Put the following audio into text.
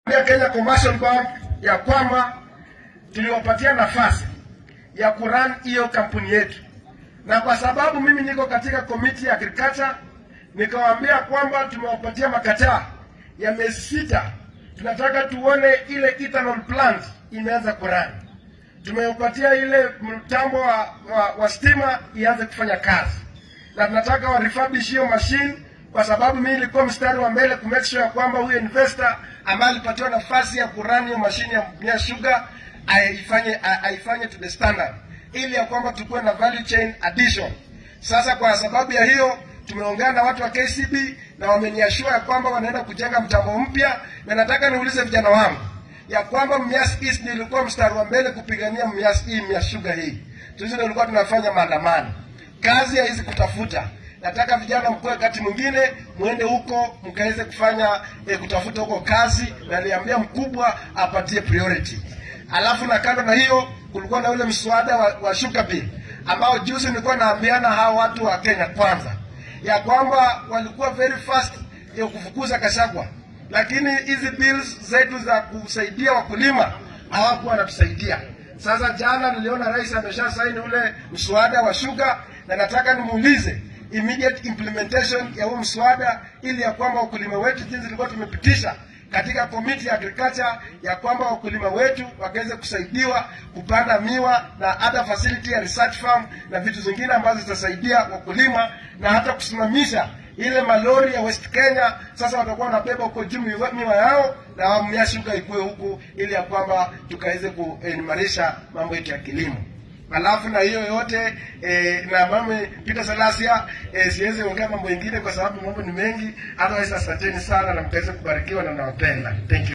ya Kenya Commercial Bank ya kwamba tuliwapatia nafasi ya kuran hiyo kampuni yetu, na kwa sababu mimi niko katika komiti ya agriculture, nikawaambia kwamba tumewapatia makataa ya miezi sita. Tunataka tuone ile ethanol plant imeanza kuran. Tumewapatia ile mtambo wa, wa, wa stima ianze kufanya kazi, na tunataka wa refurbish hiyo machine kwa sababu mimi nilikuwa mstari wa mbele ku make sure ya kwamba huyo investor ambaye alipatiwa nafasi ya kurani hiyo mashine ya Mia Sugar aifanye aifanye to the standard, ili ya kwamba tukuwe na value chain addition. Sasa kwa sababu ya hiyo tumeongana na watu wa KCB na wameniashua ya kwamba wanaenda kujenga mtambo mpya, na nataka niulize vijana wangu ya kwamba Mumias East nilikuwa mstari wa mbele kupigania Mumias hii Mia Sugar hii. Sisi nilikuwa tunafanya maandamano, kazi haizi kutafuta nataka vijana mkue wakati mwingine mwende huko mkaweze kufanya eh, kutafuta huko kazi, na niambia mkubwa apatie priority. Alafu na kando na hiyo, kulikuwa na ule mswada wa, wa sugar bill ambao juzi nilikuwa naambiana hao watu wa Kenya kwanza ya kwamba walikuwa very fast ya kufukuza Kashagwa, lakini hizi bills zetu za kusaidia wakulima hawakuwa wanatusaidia. Sasa jana niliona rais amesha saini ule mswada wa sugar, na nataka nimuulize immediate implementation ya huo mswada ili ya kwamba wakulima wetu jinsi tulikuwa tumepitisha katika komiti ya agriculture ya kwamba wakulima wetu wakaweze kusaidiwa kupanda miwa na other facility ya research farm na vitu zingine ambazo zitasaidia wakulima na hata kusimamisha ile malori ya West Kenya. Sasa watakuwa wanabeba huko juu miwa miwa yao na Mia Sugar ikuwe huku ili ya kwamba tukaweze kuimarisha mambo yetu ya kilimo alafu na hiyo yote eh, na mame Peter Salasia eh, siwezi ongea mambo mengine kwa sababu mambo ni mengi. Otherwise, asanteni sana na mkaweze kubarikiwa na nawapenda. Thank you.